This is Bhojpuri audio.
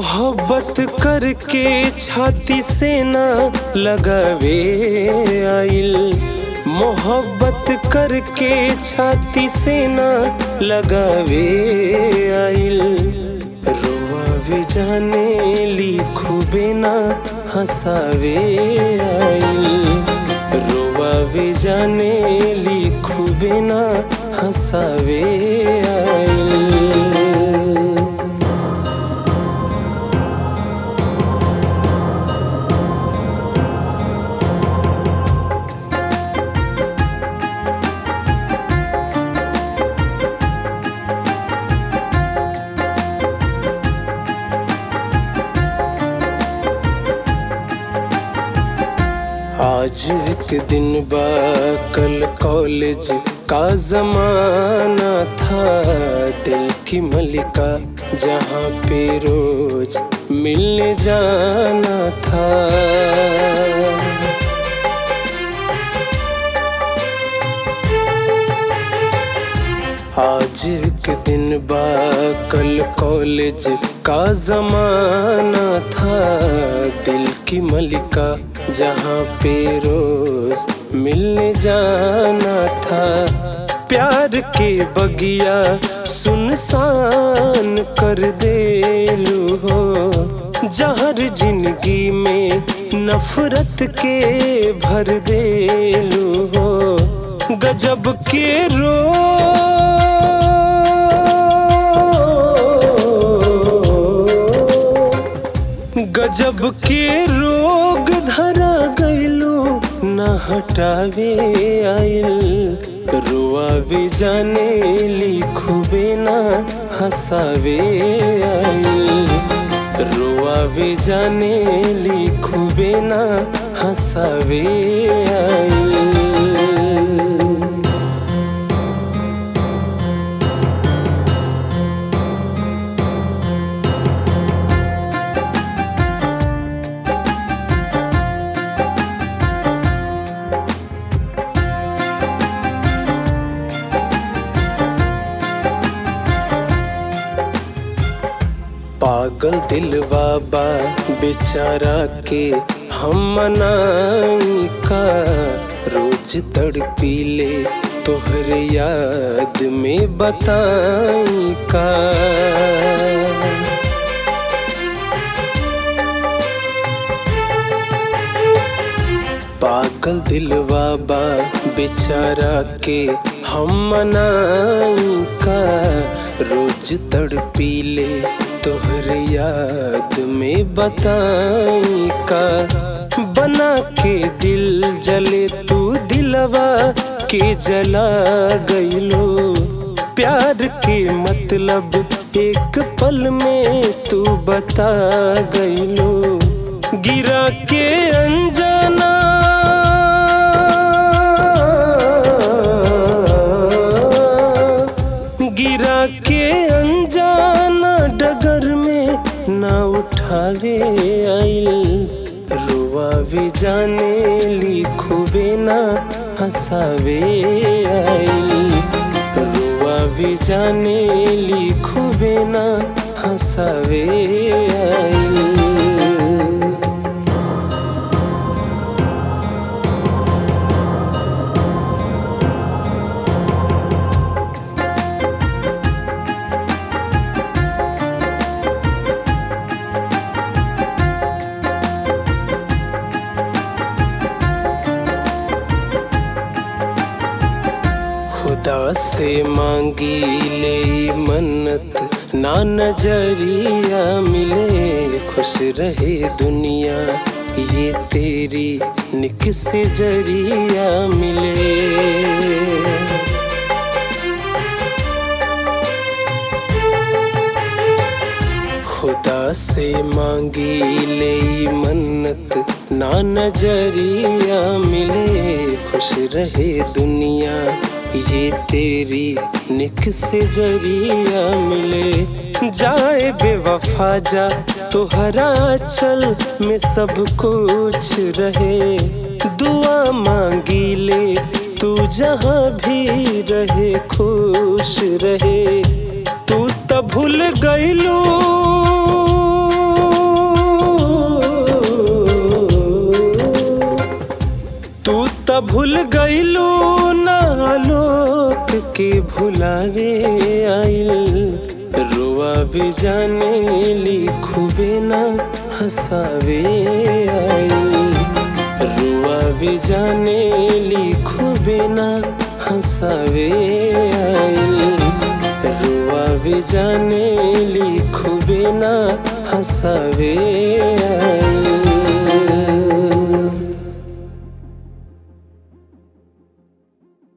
मोहब्बत करके छाती से ना लगावे आइल मोहब्बत करके छाती से ना लगावे आइल रोआवे जाने लिखुबे ना हंसावे आइल रोआवे जाने लिखुबे ना हंसावे आइल आज एक दिन बा कल कॉलेज का जमाना था दिल की मलिका जहाँ पे रोज मिलने जाना था आज एक दिन बा कल कॉलेज का जमाना था दिल की मलिका जहाँ पे रोज मिलने जाना था प्यार के बगिया सुनसान कर देलू हो जहर जिंदगी में नफरत के भर देलू हो गजब के रो गजब के रोग धरा गइलो न हटावे आइल रुआवे जाने लिखुबे ना हंसावे आइल रुआवे जाने लिखुबे ना हंसावे आइल पागल दिल बाबा बेचारा के हम मनाई का रोज तड़पी ले तोहरे याद में बताई का पागल दिल बाबा बेचारा के हम मनाई का रोज तड़पी ले तोहर याद में बताई का बना के दिल जले तू दिलवा के जला गईलो प्यार के मतलब एक पल में तू बता गईलो गिरा के अनजाना गिरा के अनजाना डगर में ना उठावे आइल रुआवे जाने लिखुबे ना हंसावे आइल रुआवे जाने लिखुबे ना हंसावे आइल खुदा से मांगी ले मन्नत ना नजरिया मिले खुश रहे दुनिया ये तेरी निक से जरिया मिले खुदा से मांगी ले मन्नत ना नजरिया मिले खुश रहे दुनिया ये तेरी निक से जरिया मिले जाए बेवफा जा तुहरा चल में सब कुछ रहे दुआ मांगी ले तू जहाँ भी रहे खुश रहे तू तो भूल गईलू गईलू ना लोक के भुलावे आइल रुआ भी जाने लिखुबे ना हंसावे आइल रुआ भी जाने लिखुबे ना हंसावे आइल रुआ भी जाने लिखुबे ना हंसावे आइल